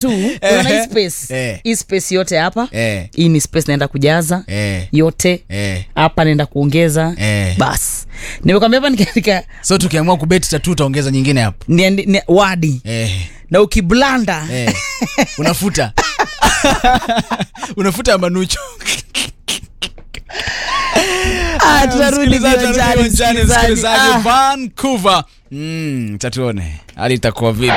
tu unaona hii space Eh. hii space yote hapa Eh. hii ni space naenda kujaza Eh. yote Eh. hapa naenda kuongeza Eh. bas nimekwambia hapa nikaandika so tukiamua kubeti tatu utaongeza nyingine hapo niandi- ni- wadi eh. na ukiblanda eh. unafuta unafuta manucho Ah, tunarudi Msikilizaji, viwanjani, tunarudi uwanjani, msikilizaji. msikilizaji. Ah. Vancouver mm, tatuone hali itakuwa vipi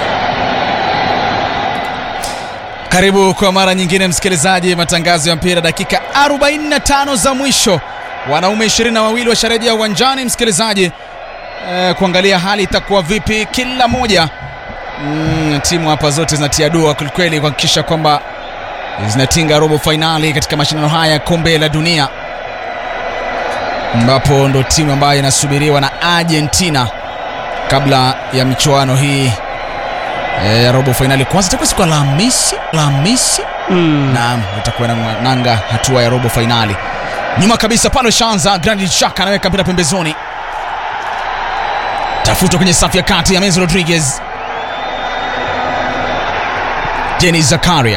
karibu kwa mara nyingine msikilizaji matangazo ya mpira dakika 45 za mwisho wanaume 22 washarejea uwanjani msikilizaji eh, kuangalia hali itakuwa vipi kila moja mm, timu hapa zote zinatia dua kwelikweli kuhakikisha kwamba zinatinga robo fainali katika mashindano haya ya kombe la dunia ambapo ndo timu ambayo inasubiriwa na argentina kabla ya michuano hii eh, ya robo fainali kwanza itakuwa siku ya alhamisi alhamisi Mm. naam itakuwa na nanga hatua ya robo fainali nyuma kabisa pale shanza granit shaka anaweka mpira pembezoni tafuta kwenye safu ya kati ya Menzo rodriguez jeni zakaria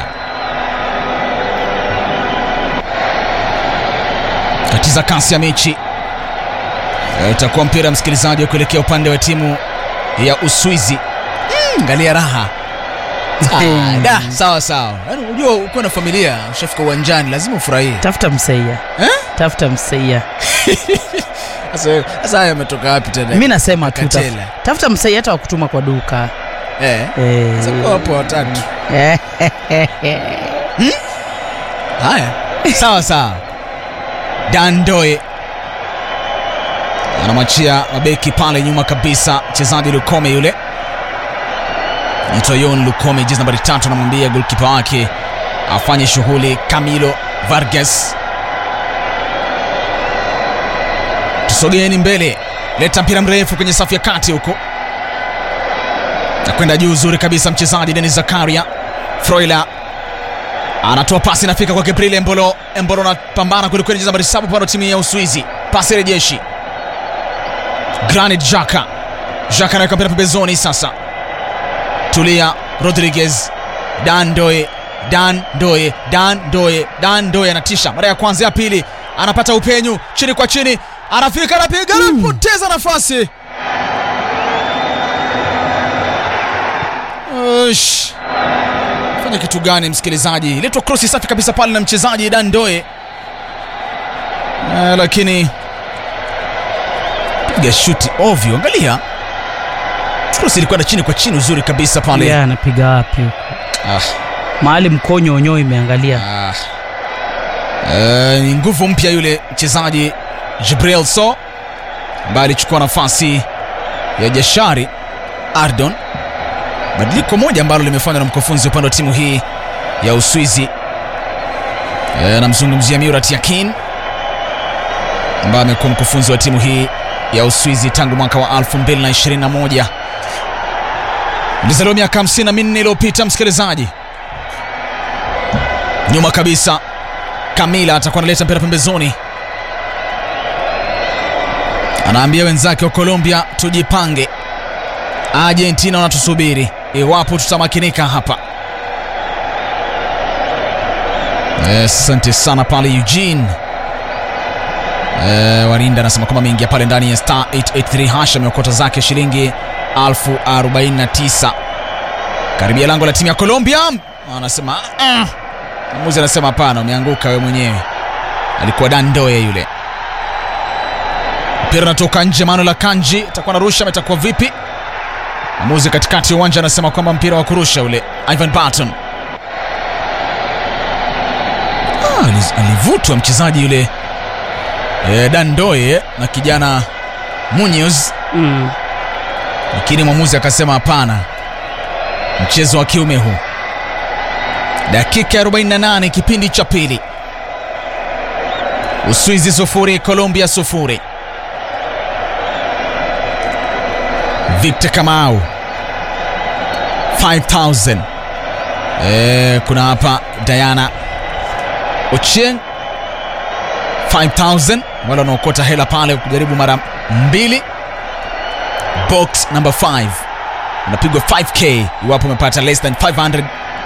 katiza kasi ya mechi Eh, itakuwa mpira msikilizaji wa kuelekea upande wa timu ya uswizi Mm, angalia raha Ah, da, sawa sawa yaani unajua ukiwa na familia ushafika uwanjani lazima ufurahie tafuta msaia Eh? tafuta msaia Sasa- sasa haya ametoka wapi tena mi nasema tu taf- Katela. tafuta msaia hata wakutuma kwa duka eh. Eh. Sasa kwa wapo watatu Eh. haya sawa sawa dandoe anamwachia mabeki pale nyuma kabisa mchezaji lukome yule nitoyon lukome jezi nambari tatu anamwambia golkipa wake afanye shughuli camilo vargas tusogeeni mbele leta mpira mrefu kwenye safu ya kati huko nakwenda juu uzuri kabisa mchezaji denis zakaria froila anatoa pasi inafika kwa Gabriel Embolo. Embolo anapambana kwelikweli, jezi nambari saba upande wa timu ya Uswizi. Pasi rejeshi, Granit Xhaka. Xhaka anaweka mpira pembezoni sasa. Tulia Rodriguez, Dan Doe, Dan Doe, Dan Doe, Dan Doe anatisha mara ya kwanza, ya pili anapata upenyu chini kwa chini, anafika, anapiga, anapoteza nafasi. Ush fanya kitu gani msikilizaji letwa krosi safi kabisa pale na mchezaji dandoe uh, lakini piga shuti ovyo angalia krosi ilikwenda chini kwa chini uzuri kabisa pale Yeah, anapiga wapi huko ah, mahali mkonyo onyo imeangalia ah. Uh, ni nguvu mpya yule mchezaji jibril so ambaye alichukua nafasi ya jashari ardon badiliko moja ambalo limefanywa na mkufunzi upande wa timu hii ya uswizi e, namzungumzia murat yakin ambaye amekuwa mkufunzi wa timu hii ya uswizi tangu mwaka wa 221 lizaliwa miaka 54 iliyopita msikilizaji nyuma kabisa kamila atakuwa analeta mpira pembezoni anaambia wenzake wa colombia tujipange argentina wanatusubiri iwapo tutamakinika hapa asante sana pale eugene e, warinda anasema kwamba ameingia pale ndani ya star 883 hash ameokota zake shilingi 1049 karibia lango la timu ya colombia anasema ah. muzi anasema hapana umeanguka we mwenyewe alikuwa dandoe yule mpira unatoka nje manuel akanji atakuwa narusha ametakuwa vipi Mwamuzi katikati ya uwanja anasema kwamba mpira wa kurusha ule Ivan Barton. Ah, ali- alivutwa mchezaji yule e, Dandoe na kijana Munoz, mm. lakini mwamuzi akasema hapana, mchezo wa kiume huu. Dakika ya 48 kipindi cha pili, Uswizi sufuri, Colombia sufuri. Victor Kamau 5000 eh, kuna hapa Diana Ochieng 5000 wale wanaokota hela pale kujaribu mara mbili. Box number 5 unapigwa 5k iwapo umepata less than 500